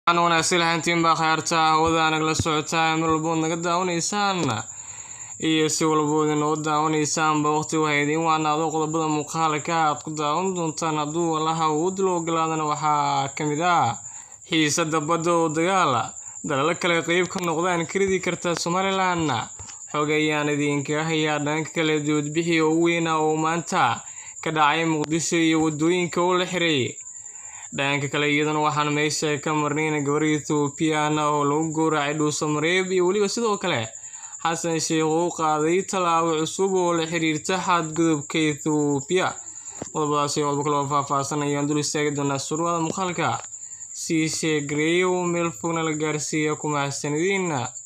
wanaagsan lahaantiin baa khayaarta hawada nagala socotaa mar walbood naga daawanaysaan iyo si walbood inoo daawanaysaanba waqti waxay idiin wacnaado qodobada muuqaalka aad ku daawan doontaan hadduu allaha uu dilo ogolaadana waxaa ka mid ah xiisada badda oo dagaala dalalo kale qeyb ka noqdaan karidi karta somalilan xog ayaan idinkaga hayaa dhanka kale doodbixi oo weyna oo maanta ka dhacay muqdisho iyo wadooyinka oo la xiray dhanka kale iyadana waxaan meesha ka marnayn gabar ethoobiyan oo lagu gowracay dhuuso mareeb iyo weliba sidoo kale xasan sheekh uu qaaday tallaabo cusub oo la xiriirta xadgudubka ethoobiya qodobadaasi qodobka kaloo faahfaahsan ayaan dul istaagi doonaa surwada muuqaalka sii sheegareeya oo meel fogna la gaarsiiya kumahadsanadiin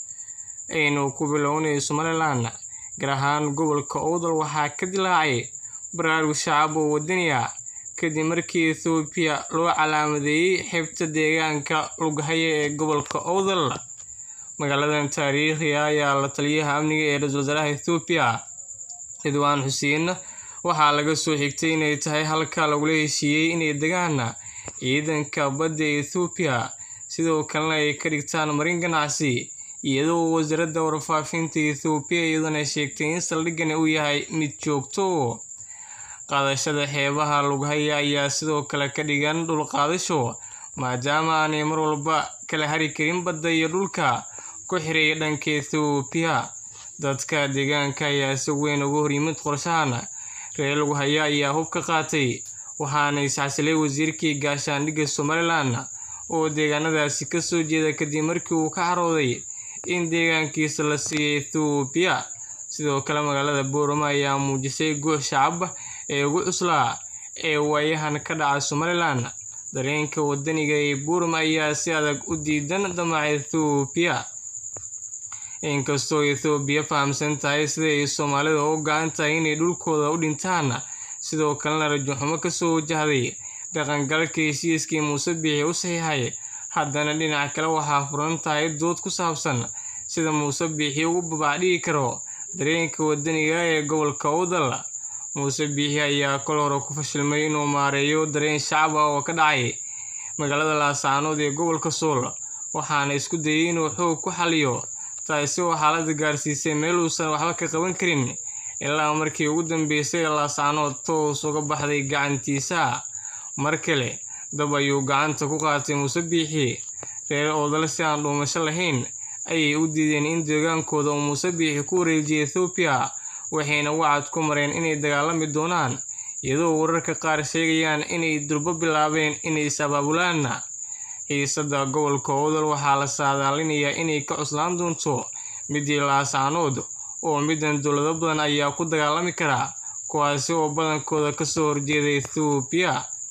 aynu ku bilownay somalilan gaar ahaan gobolka owdal waxaa ka dilaacay baraarug shacab oo wadaniya kadib markii ethoobiya loo calaamadeeyey xeebta deegaanka lughaya ee gobolka owdal magaaladan taariikhiga ayaa la taliyaha amniga ee ra-iisul wasaaraha ethoobiya ridwaan xuseen waxaa laga soo xigtay inay tahay halka lagula heshiiyey inay degaan ciidanka badda ethoobiya sidoo kalena ay ka dhigtaan marin ganacsi iyadoo wasaaradda warfaafinta ethoobiya iyadana sheegtay in saldhigani uu yahay mid joogto qaadashada xeebaha lughaya ayaa sidoo kale ka dhigan dhul qaadasho maadaama aanay mar walba kala hari karin badda iyo dhulka ku xiray dhanka ethoobiya dadka deegaanka ayaa si weyn uga horyimid qorshahan reer lughaya ayaa hub ka qaatay waxaana isxasilay wasiirkii gaashaandhigga somalilan oo deegaanadaasi kasoo jeeda kadib markii uu ka carooday in deegaankiisa la siiyay ethoobiya sidoo kale magaalada boorama ayaa muujisay guux shacab ee ugu cuslaa ee waayahan ka dhaca somalilan dareenka wadaniga ee boorama ayaa si adag u diidan damaca ethoobiya inkastoo ethoobiya fahamsan tahay sida ay soomaalida u go-an tahay inay dhulkooda u dhintaan sidoo kalena rajaxumo kasoo wajahday dhaqangalka heshiiskii muuse biixi u saxiixay haddana dhinac kale waxaa furan tahay dood ku saabsan sida muuse biixi ugu babaacdhigi karo dareenka wadaniga ee gobolka owdal muuse biixi ayaa kol hore ku fashilmay inuu maareeyo dareen shacab ah oo ka dhacay magaalada laasaanood ee gobolka sool waxaana isku dayay inuu xoog ku xaliyo taasi oo xaaladda gaarsiisay meel uusan waxba ka qaban karin ilaa markii ugu dambeysay laasaanood toos uga baxday gacantiisa mar kale dab ayuu gacanta ku qaatay muuse biixi reer oodal si aan dhuumasho lahayn ayay u diideen in deegaankooda uu muuse biixi ku wareejiyay ethoobiya waxayna wacad ku mareen inay dagaalami doonaan iyadoo wararka qaar sheegayaan inay durbo bilaabeen inay is abaabulaan xiisada gobolka owdal waxaa la saadaalinayaa inay ka cuslaan doonto midii laasaanood oo midan dowlado badan ayaa ku dagaalami kara kuwaasi oo badankooda kasoo horjeeda ethoobiya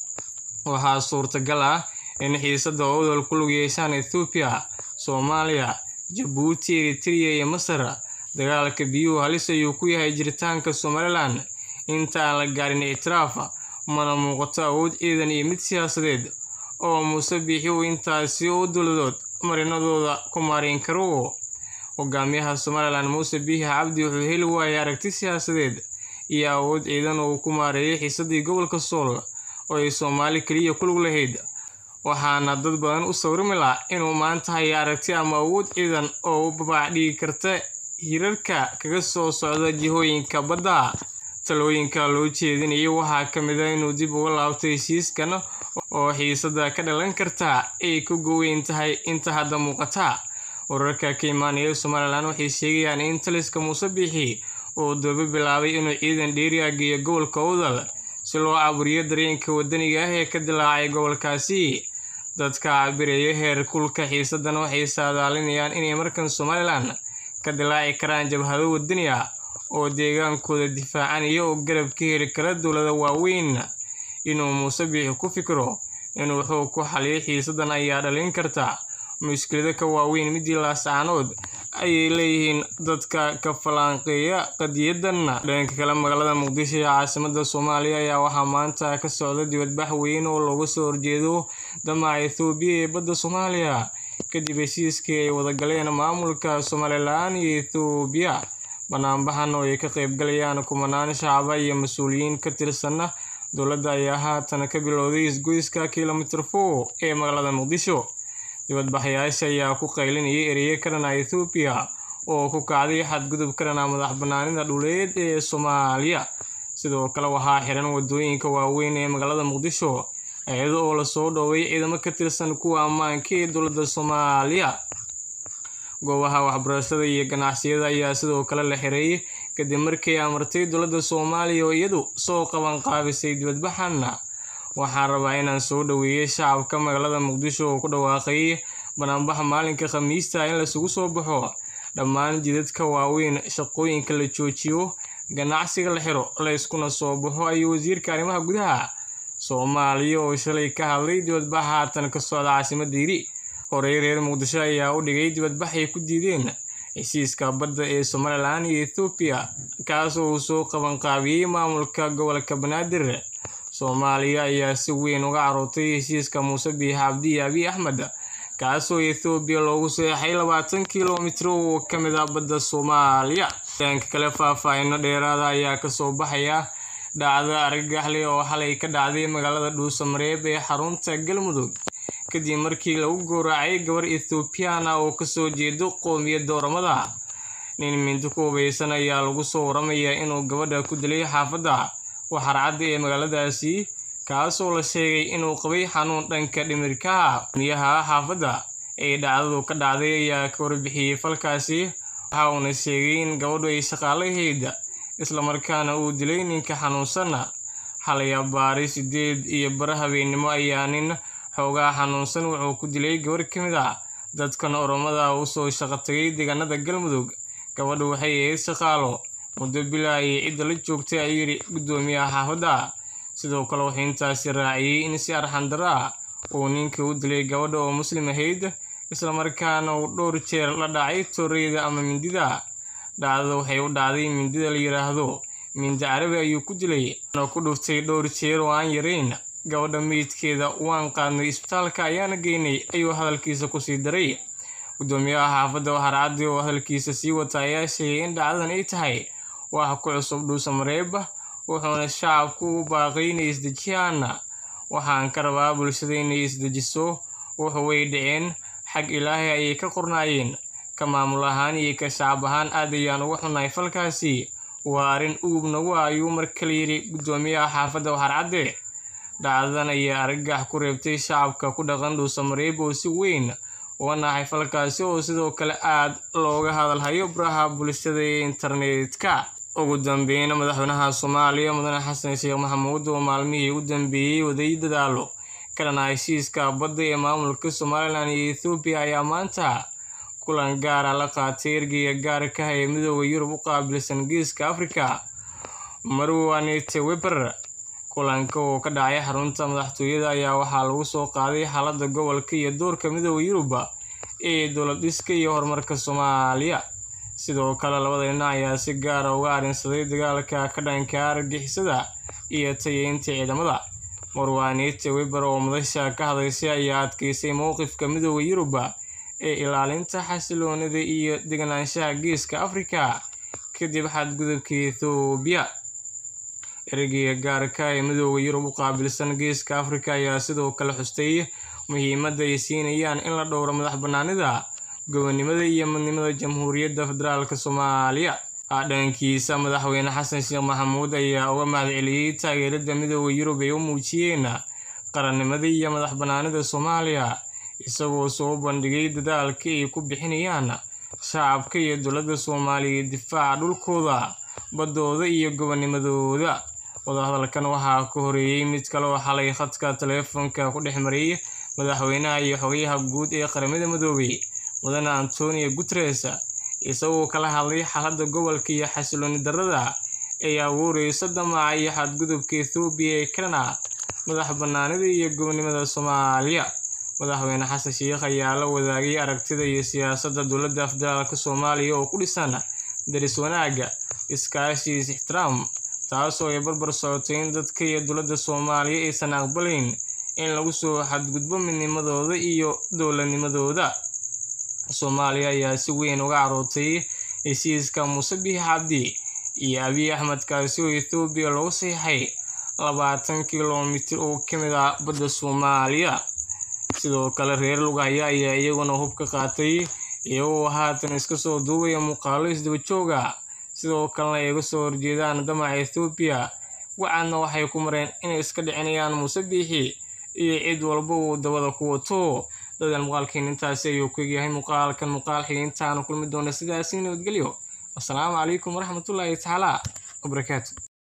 waxaa suurtagal ah in xiisada owdal ku lug yeeshaan ethoobiya soomaaliya jabuuti eritrea iyo masar dagaalka biyuhu halis ayuu ku yahay jiritaanka somalilan inta aan la gaarin ictiraaf mana muuqato awood ciidan iyo mid siyaasadeed oo muuse biixi uu intaasi oo dowladood marinadooda ku maareyn karo hogaamiyaha somalilan muuse biixi cabdi wuxuu heli waayay aragti siyaasadeed iyo awood ciidan oo uu ku maareeyay xiisadii gobolka sool oo ay soomaali keliya ku lug lahayd waxaana dad badan u sawrimi laha inuu maanta haya aragti ama awood ciidan oo u babaac dhigi karta hirarka kaga soo socda jihooyinka badda talooyinka loo jeedinayo waxaa ka mid ah inuu dib uga laabto heshiiskan oo xiisada ka dhalan karta ay ku goweyn tahay inta hadda muuqata wararka ka imaanaya somalilan waxay sheegayaan in taliska muuse biixi uu doobo bilaabay inuu ciidan dheeriya geeyo gobolka owdal si loo caburiyo dareenka wadaniga ah ee ka dilaacay gobolkaasi dadka cabireeya heer kulka xiisadan waxay saadaalinayaan inay markan somalilan ka dilaaci karaan jabhado wadani ah oo deegaankooda difaacanaya oo garab ka heli kara dowlada waaweyn inuu muuse biixi ku fikiro inuu xoog ku xaliyo xiisadan ayaa dhalin karta mushkilado ka waaweyn midii laasaanood ayay leeyihiin dadka ka falanqeeya qadiyadan dhanka kale magaalada muqdisho ee caasimada soomaaliya ayaa waxaa maanta ka socda dibadbax weyn oo looga soo horjeedo damaca ethoobiya ee badda soomaaliya kadib heshiiskii ay wadagaleen maamulka somalilan iyo ethoobiya banaanbaxan oo ay ka qaybgalayaan kumanaan shacaba iyo mas-uuliyiin ka tirsan dowladda ayaa haatan ka bilowday isgoyska kilomitir four ee magaalada muqdisho dibadbaxayaasha ayaa ku qaylinayay ereyo ka dhan ah Ethiopia oo ku kacday xadgudub ka dhan ah madax-bannaanida dhuleed ee Soomaaliya sidoo kale waxaa xiran wadooyinka waaweyn ee magaalada Muqdisho iyada oo lasoo dhoobay ciidamo ka tirsan kuwa ammaanka ee dowladda Soomaaliya goobaha waxbarashada iyo ganacsiyada ayaa sidoo kale la xiray kadib markii ay amartay dowladda Soomaaliya oo iyadu soo qaban qaabisay dibadbaxan waxaan rabaa inaan soo dhaweeyo shacabka magaalada Muqdisho oo ku dhawaaqay banaanbax maalinka Khamiista in la isugu soo baxo dhammaan jidadka waaweyn shaqooyinka la joojiyo ganacsiga la xiro la iskuna soo baxo ayuu wasiirka arrimaha gudaha Soomaaliya oo shalay ka hadlay dibadbaxa haatan ka socda caasimadda yiri horey reer Muqdisho ayaa u dhigay dibadbax ay ku diideen heshiiska badda ee Somaliland iyo Ethiopia kaas oo uu soo qaban qaabiyey maamulka gobolka Banaadir Soomaaliya ayaa si weyn uga carootay heshiiska Muuse Biixi Cabdi iyo Abiy Axmed kaasoo Ethiopia loogu saxeexay labaatan kiiloomitir oo ka mid ah badda Soomaaliya dhanka kale faahfaahinno dheeraada ayaa kasoo baxaya dhacda argagax leh oo xalay ka dhacday magaalada Dhuusamareeb ee xarunta Galmudug kadib markii lagu gowracay gabar Ethiopian ah oo kasoo jeedo qoomiyadda Oromada nin mindi ku hubeysan ayaa lagu soo waramayaa inuu gabadha ku dilay xaafadda waxarcadda ee magaaladaasi kaasoo la sheegay inuu qabay xanuun dhanka dhimirka ah gudoomiyaha xaafadda ee dhacdadu ka dhacday ayaa ka warbixiyey falkaasi waxa uuna sheegay in gabadhu ay shaqaale ahayd islamarkaana uu dilay ninka xanuunsan xalay abbaari sideed iyo bar habeennimo ayaa nin xoogaa xanuunsan wuxuu ku dilay gabar ka mid ah dadkan oromada u soo shaqo tagay deegaanada galmudug gabadhu waxay ahayd shaqaalo muddo bilaa ayay cidda la joogtay ayuu yidhi gudoomiyaha xaafadda sidoo kale wuxuu intaasi raaciyey in si arxandaro ah uu ninka u dilay gabadha oo muslim ahayd islamarkaana uu dhowr jeer la dhacay tooreyda ama mindida dhacdada waxay u dhacday mindida la yidhaahdo mindi carabi ayuu ku dilay na ku dhuftay dhowr jeer oo aan yarayn gabadha meydkeeda waan qaadnay isbitaalka ayaana geynay ayuu hadalkiisa kusii daray gudoomiyaha xaafadda waxarcaddi oo hadalkiisa sii wata ayaa sheegay in dhacdadan ay tahay wax ku cusub dhuusamareeb wuxuuna shacabku u baaqay inay isdejiyaan waxaan ka rabaa bulshada inay isdejiso wuxu way dhaceen xag ilaahay ayay ka qornaayeen ka maamul ahaan iyo ka shacab ahaan aad ayaan uga xunnahay falkaasi waa arrin ugub nagu ah ayuu mar kale yidhi gudoomiyaha xaafadda waxarcadde dhacdadan ayaa argagax ku reebtay shacabka ku dhaqan dhuusamareeb oo si weyn uga naxay falkaasi oo sidoo kale aad looga hadalhayo baraha bulshada ee internetka ugu dambeyn madaxweynaha soomaaliya mudane xasan sheekh maxamuud oo maalmihii ugu dambeeyey waday dadaalo ka dhana heshiiska badda ee maamulka somalilan iyo ethoobiya ayaa maanta kulan gaara la qaatay ergeyga gaarka ah ee midooda yurub u qaabilsan geeska afrika marwanete weber kulanka oo ka dhacay xarunta madaxtooyada ayaa waxaa lagu soo qaaday xaaladda gobolka iyo doorka midooda yurub ee dowlad dhiska iyo horumarka soomaaliya sidoo kale labada dhinac ayaa si gaara uga arrinsaday dagaalka ka dhanka argixisada iyo tayeynta ciidamada marwanete weber oo madasha ka hadlaysay ayaa adkeysay mowqifka midooda yurub ee ilaalinta xasiloonida iyo deganaanshaha geeska afrika kadib xadgudubka ethoobiya ergeyga gaarka ee midooda yurub u qaabilsan geeska afrika ayaa sidoo kale xustay muhiimadda ay siinayaan in la dhowro madax bannaanida gobonnimada iyo midnimada jamhuuriyadda federaalk soomaaliya dhankiisa madaxweyne xasan sheekh maxamuud ayaa uga mahadceliyey taageerada midooda yurub ay u muujiyeen qarannimada iyo madax bannaanida soomaaliya isagoo soo bandhigay dadaalka ay ku bixinayaan shacabka iyo dowladda soomaaliya difaaca dhulkooda baddooda iyo gobonnimadooda wadahadalkan waxaa ka horeeyey mid kale oo xalay khadka taleefonka ku dhex mariyay madaxweynaha iyo xogayaha guud ee qaramada midoobay mudane antonio guteres isagoo kala hadlay xaaladda gobolka iyo xasilooni darrada ay abuureyso damaca iyo xadgudubka ethoobiya ee kalena madax bannaanida iyo gobonnimada soomaaliya madaxweyne xasan sheekh ayaa la wadaagay aragtida iyo siyaasadda dowladda federaalk soomaaliya oo ku dhisan daris wanaaga iskaashi is ixtiraam taasoo ay barbar socotay in dadka iyo dowladda soomaaliya aysan aqbalayn in lagu soo xadgudbo midnimadooda iyo dowladnimadooda soomaaliya ayaa si weyn uga carootay heshiiska muuse biixi cabdi iyo abiy axmed kaasi oo ethoobiya loogu saxiixay labaatan kilomitir oo ka mid ah badda soomaaliya sidoo kale reer lugahaya ayaa iyaguna hub ka qaatay iyagoo haatan iska soo duubaya muuqaalo isdaba jooga sidoo kalena ay uga soo horjeedaan damaca ethoobiya wacaadna waxay ku mareen inay iska dhicinayaan muuse biixi iyo cid walba uu dabada ku wato dadan muuqaalkeen intaasi ayuu ku egyahay muuqaalkan muuqaal xigay intaanu kulmi doona sidaasi nabadgelyo wasalaamu calaykum waraxmatullaahi tacaala wabarakaatu